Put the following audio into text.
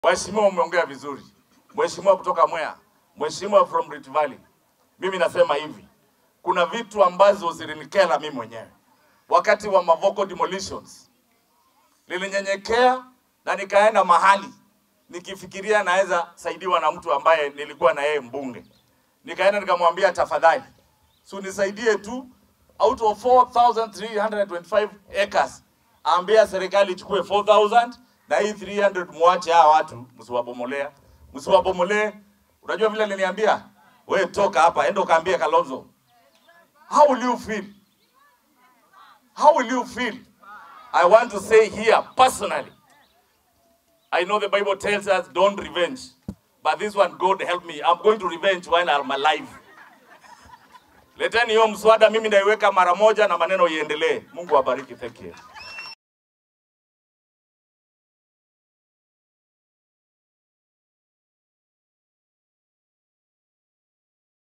Mheshimiwa, umeongea vizuri. Mheshimiwa kutoka Mwea, Mheshimiwa from Rift Valley, mimi nasema hivi, kuna vitu ambazo zilinikera mimi mwenyewe wakati wa Mavoko demolitions. Nilinyenyekea na nikaenda mahali nikifikiria naweza saidiwa na mtu ambaye nilikuwa na yeye mbunge, nikaenda nikamwambia, tafadhali si unisaidie tu out of 4325 acres, ambia serikali ichukue 4000 na hii 300 muache hawa watu, msiwabomolea, msiwabomolee. Unajua vile niliambia, we toka hapa, enda ukaambie Kalonzo. How will you feel? How will you feel? I want to say here personally, I know the Bible tells us don't revenge, but this one, God help me, I'm going to revenge while I'm alive. Leteni hiyo mswada, mimi naiweka mara moja na maneno iendelee. Mungu awabariki. Thank you.